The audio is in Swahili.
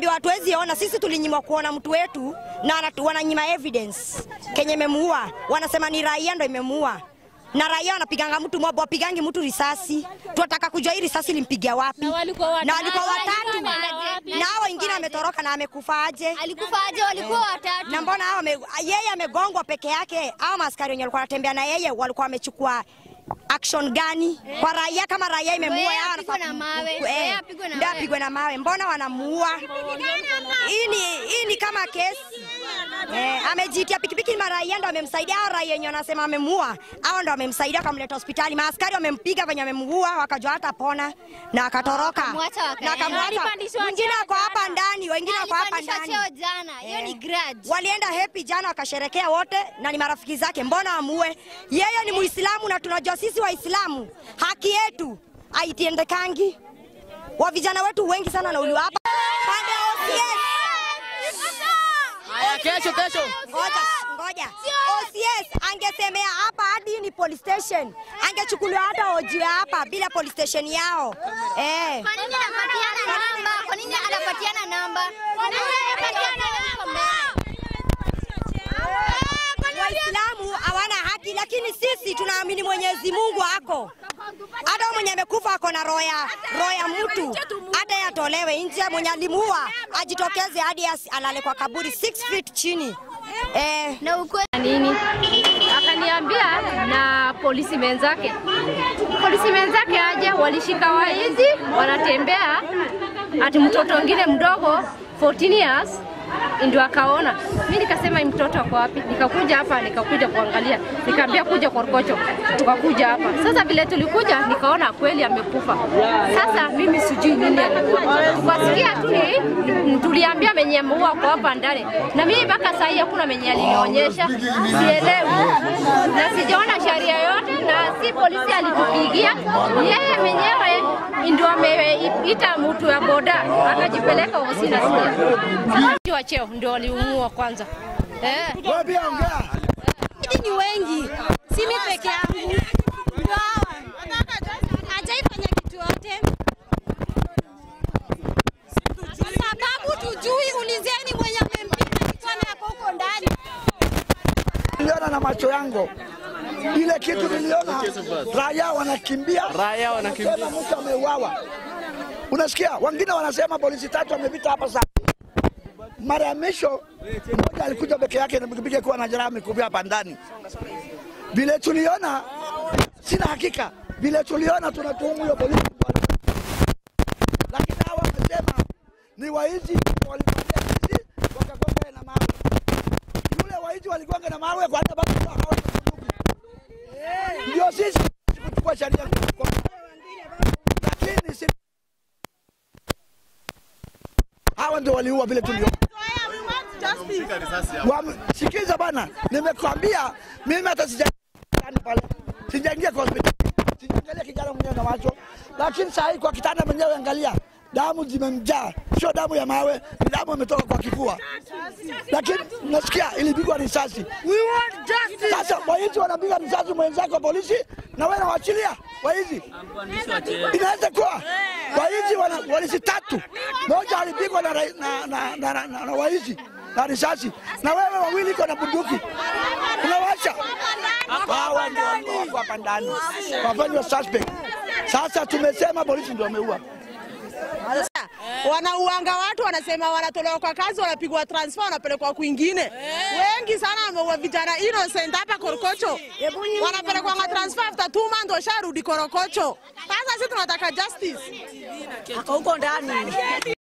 ndio hatuwezi ona. Sisi tulinyimwa kuona mtu wetu na wanatu- wananyima evidence kenye imemuua, wanasema ni raia ndo imemuua na raia wanapiganga mtu mob, wapigangi mtu risasi. Tunataka kujua hii risasi ilimpigia wapi, Na walikuwa watatu. na walikuwa watatu, Walikuwa wapi? na hao wengine ametoroka na amekufa aje? Alikufa aje? Walikuwa watatu. na mbona hao wame- yeye amegongwa peke yake? Hao maaskari wenye walikuwa wanatembea na yeye walikuwa wamechukua action gani kwa raia? Kama raia imemuua Ndio yeye yao apigwe wanafaa na mawe. ku- Ndio yeye eh, apigwe na ndio mawe. apigwe na mawe. Mbona wanamuua? Hii ni hii ni kama kesi eh, amejitia pikipiki, ni maraia ndo amemsaidia. Hao raia wenye wanasema amemuua, hao ndo wamemsaidia wakamleta hospitali. Maaskari wamempiga venye wamemuua, wakajua hata pona na akatoroka Wakamwacha na wakaenda. akamwacha. Alipandishwa Mwingine cheo ako hapa jana. ndani, wengine wako hapa Alipandishwa ndani. cheo jana. Hiyo ni Eh. grudge. Walienda happy jana wakasherekea wote na ni marafiki zake, mbona amue? Yeye ni Muislamu na tunajua sisi Waislamu haki yetu haitiendekangi. Wa vijana wetu wengi sana wanauliwa hapa pande ya OCS. Haya, kesho kesho. Ngoja, ngoja. OCS angesemea hapa hadi ni police station, angechukuliwa hata ojiwe hapa bila police station yao eh. Kwa nini anapatiana namba? Kwa nini anapatiana namba? Kwa nini anapatiana namba? Waislamu hawana haki, lakini sisi tunaamini Mwenyezi Mungu ako. Hata huyo mwenye amekufa ako na roho ya roho ya mtu, hata yatolewe nje. Mwenye alimuua ajitokeze hadi asi- alale kwa kaburi 6 feet chini eh. Na ukweli nini, akaniambia na polisi menzake, polisi menzake aje, walishika waizi wanatembea, ati mtoto mwingine mdogo 14 years ndio akaona. Mi nikasema hii mtoto ako wapi? Nikakuja hapa, nikakuja kuangalia, nikaambia kuja Korokocho, tukakuja hapa. Sasa vile tulikuja, nikaona kweli amekufa. Sasa mimi sijui nini alikuwa, tukasikia tu ni- tuliambia menye ameua kwa hapa ndani, na mimi mpaka saa hii hakuna menye alinionyesha, sielewi na sijaona sheria yote, na si polisi alitupigia, yeye mwenyewe ndio ameita mtu ya boda akajipeleka ofisi na sikia wa cheo ndio waliumua kwanza eh. Wewe pia ongea. Hidi ni wengi, si mimi peke yangu. Ndio hawa. Hajaifanya kitu yote. Kwa sababu tujui, ulizeni mwenye amempiga kichwani hapo huko ndani. Niliona na macho yangu ile kitu niliona, raia wanakimbia, Raia wanakimbia. wanasema mtu ameuawa. Unasikia wengine wanasema polisi tatu wamepita hapa saa mara ya mwisho mmoja alikuja peke yake na pikipiki akiwa na jeraha amekufia hapa ndani. Vile tuliona, sina hakika, vile tuliona tunatuhumu hiyo polisi, lakini hawa wamesema ni waizi walivamia sisi wakagonga yeye na mawe. Yule waizi waligonga na mawe kwa sababu hawana bunduki. Ndio sisi kuchukua sheria kwa lakini si hawa ndio waliua vile tuliona. Wame- Sikiza bana, nimekwambia mimi hata sija ndani pale, sijaingia kwa hospitali, sijaangalia kijana mwenyewe na macho, lakini saa hii kwa kitanda mwenyewe, angalia damu zimemjaa, sio damu ya mawe, ni damu imetoka kwa kifua, lakini nasikia ilipigwa risasi. Sasa waizi wanapiga risasi mwenzako polisi, na wewe nawaachilia waizi. Inaweza kuwa waizi wana polisi tatu, moja alipigwa na, rai- na, na, na, na, na, na waizi na risasi, na wewe wawili iko na bunduki unawacha. Hawa ndio walikuwa wako hapa ndani, wafanywa suspect. Sasa tumesema polisi ndio wameua. wanauanga watu, wanasema wanatolewa kwa kazi, wanapigwa transfer, wanapelekwa kwingine. Wengi sana wameua vijana innocent hapa Korokocho, wanapelekwa nga transfer after two months, washarudi Korokocho. Sasa sisi tunataka justice. Ako huko ndani.